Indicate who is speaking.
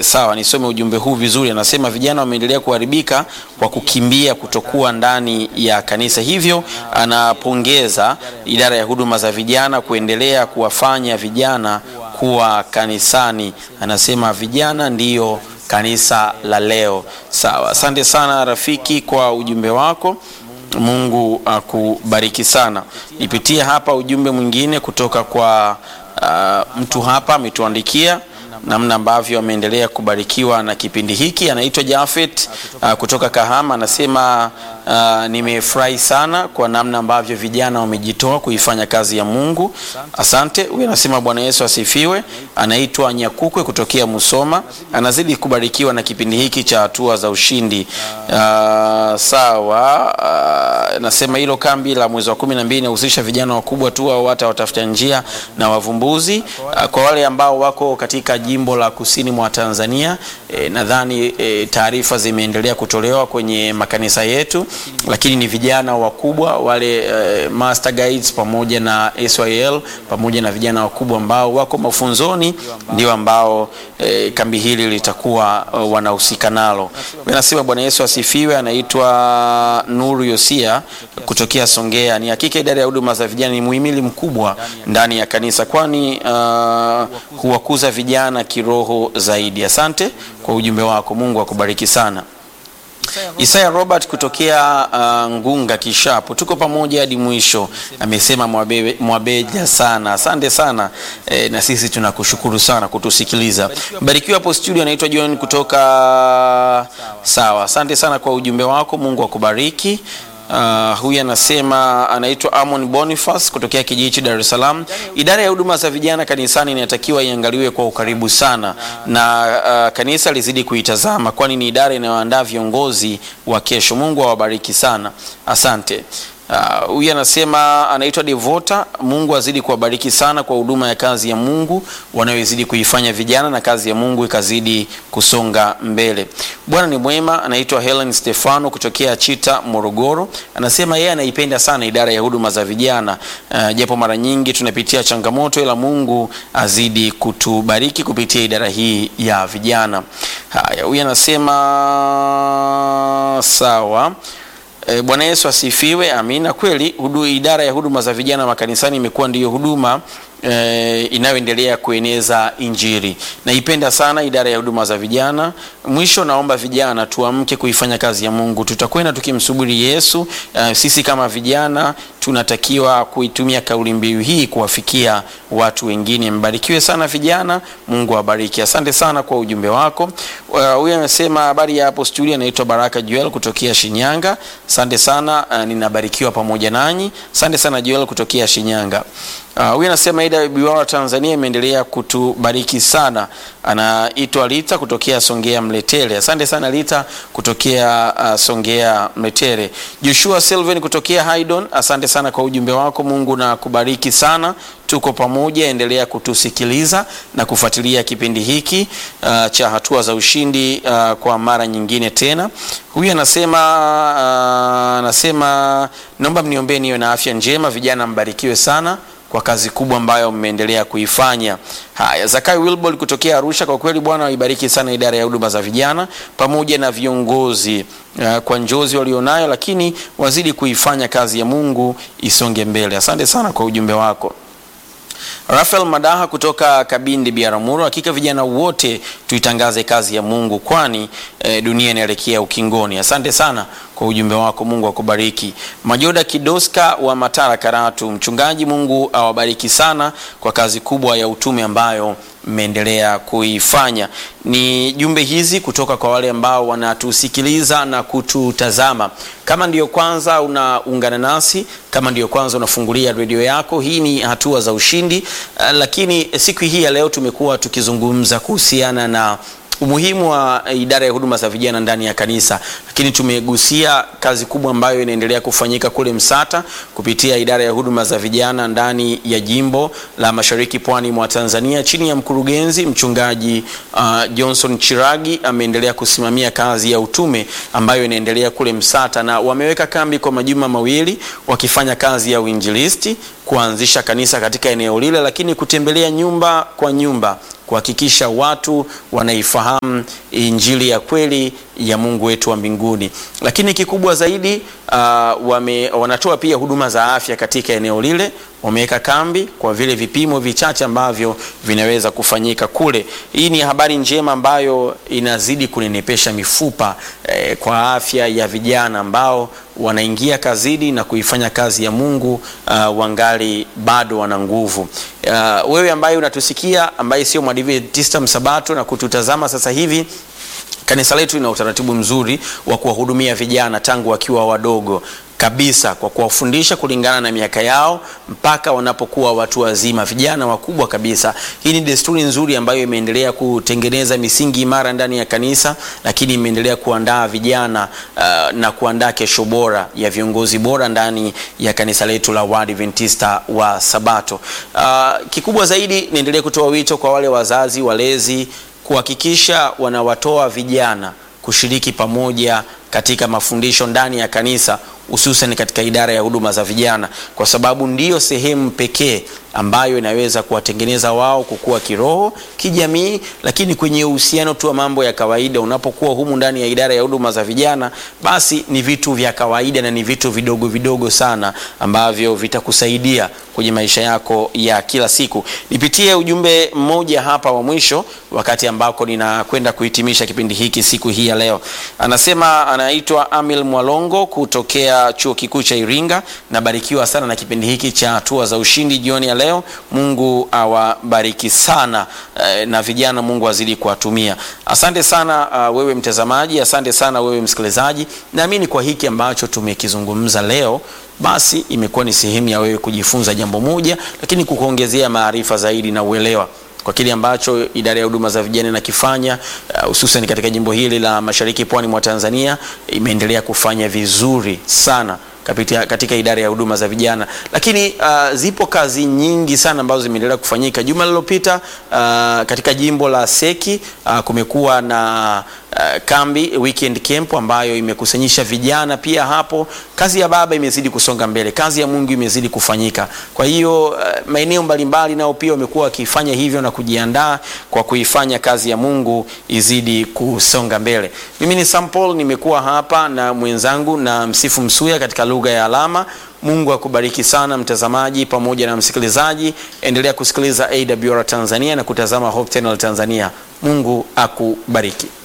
Speaker 1: sawa, nisome ujumbe huu vizuri. Anasema vijana wameendelea kuharibika kwa kukimbia kutokuwa ndani ya kanisa, hivyo anapongeza idara ya huduma za vijana kuendelea kuwafanya vijana kuwa kanisani. Anasema vijana ndiyo kanisa la leo. Sawa, asante sana rafiki kwa ujumbe wako. Mungu akubariki sana. Nipitie hapa ujumbe mwingine kutoka kwa uh, mtu hapa ametuandikia namna ambavyo ameendelea kubarikiwa na kipindi hiki. Anaitwa Jafet uh, kutoka Kahama, anasema uh, nimefurahi sana kwa namna ambavyo vijana wamejitoa kuifanya kazi ya Mungu. Asante. Huyu anasema Bwana Yesu asifiwe. Anaitwa Nyakukwe kutokea Musoma, anazidi kubarikiwa na kipindi hiki cha hatua za ushindi. Uh, sawa. Uh, nasema hilo kambi la mwezi wa kumi na mbili inahusisha vijana wakubwa tu au hata watafuta njia na wavumbuzi. Uh, kwa wale ambao wako katika jimbo la kusini mwa Tanzania e, nadhani e, taarifa zimeendelea kutolewa kwenye makanisa yetu, lakini ni vijana wakubwa wale e, master guides pamoja na SYL pamoja na vijana wakubwa ambao wako mafunzoni ndio ambao e, kambi hili litakuwa uh, wanahusika nalo. Nasema Bwana Yesu asifiwe. Anaitwa Nuru Yosia kutokea Songea. Ni hakika idara ya huduma za vijana ni muhimili mkubwa ndani ya kanisa, kwani uh, huwakuza vijana kiroho zaidi. Asante kwa ujumbe wako, Mungu akubariki sana. Isaya Robert kutokea uh, Ngunga Kishapu, tuko pamoja hadi mwisho. Amesema mwabe, mwabeja sana, asante sana e, na sisi tunakushukuru sana kutusikiliza. Barikiwa hapo studio. Anaitwa John kutoka sawa, asante sana kwa ujumbe wako, Mungu akubariki. Uh, huyu anasema anaitwa Amon Boniface kutokea Kijichi, Dar es Salaam. Idara ya huduma za vijana kanisani inatakiwa iangaliwe kwa ukaribu sana na uh, kanisa lizidi kuitazama, kwani ni idara inayoandaa viongozi wa kesho. Mungu awabariki sana, asante. Huyu uh, anasema anaitwa Devota. Mungu azidi kuwabariki sana kwa huduma ya kazi ya Mungu wanayozidi kuifanya vijana, na kazi ya Mungu ikazidi kusonga mbele. Bwana ni mwema. Anaitwa Helen Stefano kutokea Chita, Morogoro. Anasema yeye anaipenda sana idara ya huduma za vijana uh, japo mara nyingi tunapitia changamoto, ila Mungu azidi kutubariki kupitia idara hii ya vijana. Haya, huyu anasema sawa. E, Bwana Yesu asifiwe. Amina. Kweli hudu, idara ya huduma za vijana makanisani imekuwa ndiyo huduma e, inayoendelea kueneza Injili. Naipenda sana idara ya huduma za vijana. Mwisho naomba vijana tuamke kuifanya kazi ya Mungu. Tutakwenda tukimsubiri Yesu. E, sisi kama vijana tunatakiwa kuitumia kauli mbiu hii kuwafikia watu wengine. Mbarikiwe sana vijana, Mungu awabariki. Asante sana kwa ujumbe wako. Huyu uh, anasema habari ya hapo studio, anaitwa Baraka Joel kutokea Shinyanga. Asante sana uh, ninabarikiwa pamoja nanyi. Asante sana Joel kutokea Shinyanga. Huyu uh, anasema AWR Tanzania imeendelea kutubariki sana. Anaitwa Lita kutokea Songea Mletele. Asante sana Lita kutokea uh, Songea Mletele. Joshua Silven kutokea Haydon. Asante sana kwa ujumbe wako. Mungu na kubariki sana. Tuko pamoja, endelea kutusikiliza na kufuatilia kipindi hiki uh, cha hatua za ushindi uh, kwa mara nyingine tena. Huyu anasema uh, anasema naomba mniombee niwe na afya njema. Vijana mbarikiwe sana kwa kazi kubwa ambayo mmeendelea kuifanya. Haya, Zakai Wilbol kutokea Arusha, kwa kweli Bwana waibariki sana idara ya huduma za vijana pamoja na viongozi uh, kwa njozi walionayo, lakini wazidi kuifanya kazi ya Mungu isonge mbele. Asante sana kwa ujumbe wako. Rafael Madaha kutoka Kabindi Biaramuro, hakika vijana wote tuitangaze kazi ya Mungu kwani e, dunia inaelekea ukingoni. Asante sana kwa ujumbe wako, Mungu akubariki. Majoda Kidoska wa Matara Karatu, mchungaji, Mungu awabariki sana kwa kazi kubwa ya utume ambayo mmeendelea kuifanya. Ni jumbe hizi kutoka kwa wale ambao wanatusikiliza na kututazama. Kama ndiyo kwanza unaungana nasi, kama ndiyo kwanza unafungulia redio yako, hii ni hatua za ushindi. Uh, lakini siku hii ya leo tumekuwa tukizungumza kuhusiana na umuhimu wa idara ya huduma za vijana ndani ya kanisa, lakini tumegusia kazi kubwa ambayo inaendelea kufanyika kule Msata kupitia idara ya huduma za vijana ndani ya jimbo la Mashariki Pwani mwa Tanzania chini ya mkurugenzi mchungaji uh, Johnson Chiragi ameendelea kusimamia kazi ya utume ambayo inaendelea kule Msata, na wameweka kambi kwa majuma mawili wakifanya kazi ya uinjilisti, kuanzisha kanisa katika eneo lile, lakini kutembelea nyumba kwa nyumba kuhakikisha watu wanaifahamu injili ya kweli ya Mungu wetu wa mbinguni. Lakini kikubwa zaidi uh, wame, wanatoa pia huduma za afya katika eneo lile. Wameweka kambi kwa vile vipimo vichache ambavyo vinaweza kufanyika kule. Hii ni habari njema ambayo inazidi kunenepesha mifupa eh, kwa afya ya vijana ambao wanaingia kazini na kuifanya kazi ya Mungu uh, wangali bado wana nguvu. Uh, wewe ambaye unatusikia ambaye sio Mwadventista msabato na kututazama sasa hivi kanisa letu lina utaratibu mzuri wa kuwahudumia vijana tangu wakiwa wadogo kabisa kwa kuwafundisha kulingana na miaka yao mpaka wanapokuwa watu wazima, vijana wakubwa kabisa. Hii ni desturi nzuri ambayo imeendelea kutengeneza misingi imara ndani ya kanisa, lakini imeendelea kuandaa vijana uh, na kuandaa kesho bora ya viongozi bora ndani ya kanisa letu la Waadventista wa Sabato. Uh, kikubwa zaidi niendelee kutoa wito kwa wale wazazi, walezi kuhakikisha wanawatoa vijana kushiriki pamoja katika mafundisho ndani ya kanisa hususan katika idara ya huduma za vijana, kwa sababu ndiyo sehemu pekee ambayo inaweza kuwatengeneza wao kukua kiroho, kijamii, lakini kwenye uhusiano tu wa mambo ya kawaida. Unapokuwa humu ndani ya idara ya huduma za vijana, basi ni vitu vya kawaida na ni vitu vidogo vidogo sana ambavyo vitakusaidia kwenye maisha yako ya kila siku. Nipitie ujumbe mmoja hapa wa mwisho, wakati ambako ninakwenda kuhitimisha kipindi hiki siku hii ya leo. Anasema, anaitwa Amil Mwalongo kutokea chuo kikuu cha Iringa. Nabarikiwa sana na kipindi hiki cha hatua za ushindi jioni ya leo. Mungu awabariki sana eh, na vijana, Mungu azidi kuwatumia. Asante sana uh, wewe mtazamaji, asante sana wewe msikilizaji. Naamini kwa hiki ambacho tumekizungumza leo basi imekuwa ni sehemu ya wewe kujifunza jambo moja, lakini kukuongezea maarifa zaidi na uelewa kwa kile ambacho idara ya huduma za vijana inakifanya hususan uh, katika jimbo hili la Mashariki Pwani mwa Tanzania imeendelea kufanya vizuri sana katika, katika idara ya huduma za vijana, lakini uh, zipo kazi nyingi sana ambazo zimeendelea kufanyika. Juma lililopita uh, katika jimbo la Seki uh, kumekuwa na uh, kambi weekend camp ambayo imekusanyisha vijana pia. Hapo kazi ya Baba imezidi kusonga mbele, kazi ya Mungu imezidi kufanyika. Kwa hiyo uh, maeneo mbalimbali nao pia wamekuwa wakifanya hivyo na kujiandaa kwa kuifanya kazi ya Mungu izidi kusonga mbele. Mimi ni Sam Paul, nimekuwa hapa na mwenzangu na Msifu Msuya katika lugha ya alama. Mungu akubariki sana mtazamaji pamoja na msikilizaji. Endelea kusikiliza AWR Tanzania na kutazama Hope Channel Tanzania. Mungu akubariki.